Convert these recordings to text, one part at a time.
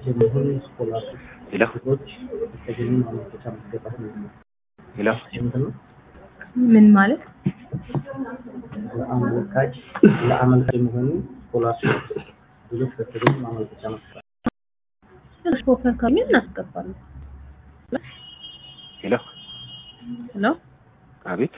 የሚሆን ስኮላርሽፕ ሄሎ ች የተገኙ ማመልከቻ ማስገባት ነው። ሄሎ ምንድን ነው? ምን ማለት ለአመልካች ለአመልካች የሚሆኑ ስኮላርሽፕ ድሎች በተገኙ ማመልከቻ ማስገባት ሾፈር ካሚል እናስገባለን። ሄሎ ሄሎ አቤት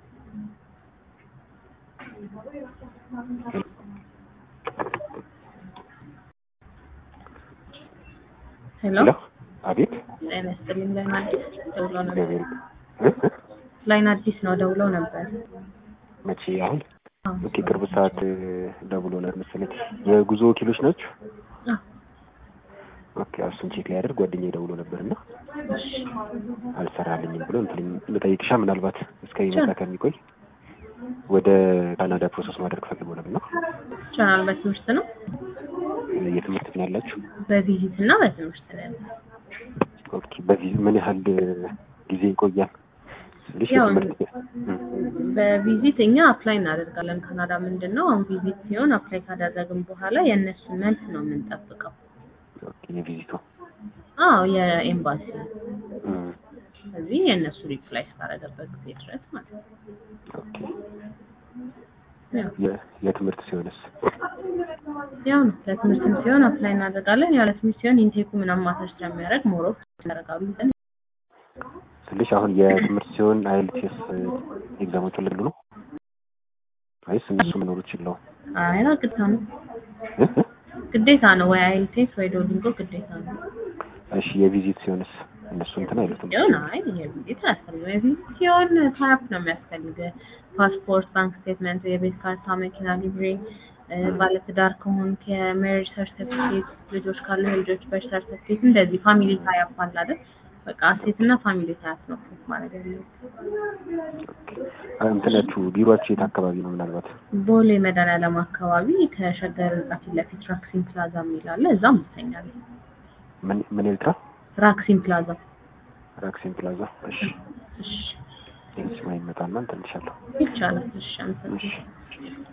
ሄሎ ሄሎ አቤት ጤና ይስጥልኝ። ላይን አዲስ ደውሎ ነበር። እግዚአብሔር እ? እ? ላይን አዲስ ነው ደውሎ ነበር። መቼ አሁን አዎ። ኦኬ ቅርብ ሰዓት ደውሎ ነበር መሰለኝ የጉዞ ወኪሎች ናቸው አዎ። ኦኬ እሱን ቼክ ሊያደርግ ጓደኛዬ ደውሎ ነበር እና አልሰራልኝም ብሎ እንትን ልጠይቅሻ ምናልባት እስከሚመጣ ከሚቆይ ወደ ካናዳ ፕሮሰስ ማድረግ ፈልጎ ነበር እና ቻናል በትምህርት ነው የትምህርት ግን ያላችሁ በቪዚት እና በትምህርት ነው ያለው። ኦኬ በዚህ ምን ያህል ጊዜ ይቆያል ስልሽ ያው የትምህርት እ። በቪዚት እኛ አፕላይ እናደርጋለን። ካናዳ ምንድን ነው አሁን ቪዚት ሲሆን አፕላይ ካደረግን በኋላ የእነሱን መልስ ነው የምንጠብቀው። ኦኬ የቪዚቱ አዎ የኤምባሲ እ። ስለዚህ የእነሱ ሪፕላይ እስካደረገበት ጊዜ ድረስ ማለት ነው። ኦኬ ያው የ- የትምህርት ሲሆንስ ያው ነው ለትምህርትም ሲሆን አፕላይ እናደርጋለን። ያለ ትምህርት ሲሆን ኢንቴኩ ምናምን ማተር ስለሚያደርግ ሞሮፍ ያደርጋሉ። ግን ስልሽ አሁን የትምህርት ሲሆን አይኤልቲኤስ ኤግዛሞቹን ልሉ ነው ወይስ እነሱ መኖሩ ይችላል? አይና ግዴታ ነው ግዴታ ነው ወይ አይልቴስ ወይ ዶሊንጎ ግዴታ ነው። እሺ የቪዚት ሲሆንስ እነሱ እንትን አይሉትም? ሲሆን አይ የቪዚት አያስፈልግም። የቪዚት ሲሆን ታይፕ ነው የሚያስፈልግ ፓስፖርት፣ ባንክ ስቴትመንት፣ የቤት ካርታ፣ መኪና ሊብሬ፣ ባለትዳር ከሆንክ የሜሪጅ ሰርቲፊኬት፣ ልጆች ካሉ የልጆች በርዝ ሰርቲፊኬት፣ እንደዚህ ፋሚሊ ታይፕ አለ አይደል? በቃ ሴት እና ፋሚሊ ታይፕ ነው ፕሩፍ ማድረግ ያለው። እንትናችሁ ቢሮአችሁ የት አካባቢ ነው? ምናልባት ቦሌ መድኃኒዓለም አካባቢ ከሸገር ህንጻ ፊት ለፊት ራክሲን ፕላዛ የሚል አለ። እዛም ይተኛል። ምን ምን ኤልትራ ራክሲን ፕላዛ ራክሲን ፕላዛ። እሺ እሺ እሺ ማይመጣና እንትን እልሻለሁ። ይቻላል። እሺ አመሰግናለሁ። እሺ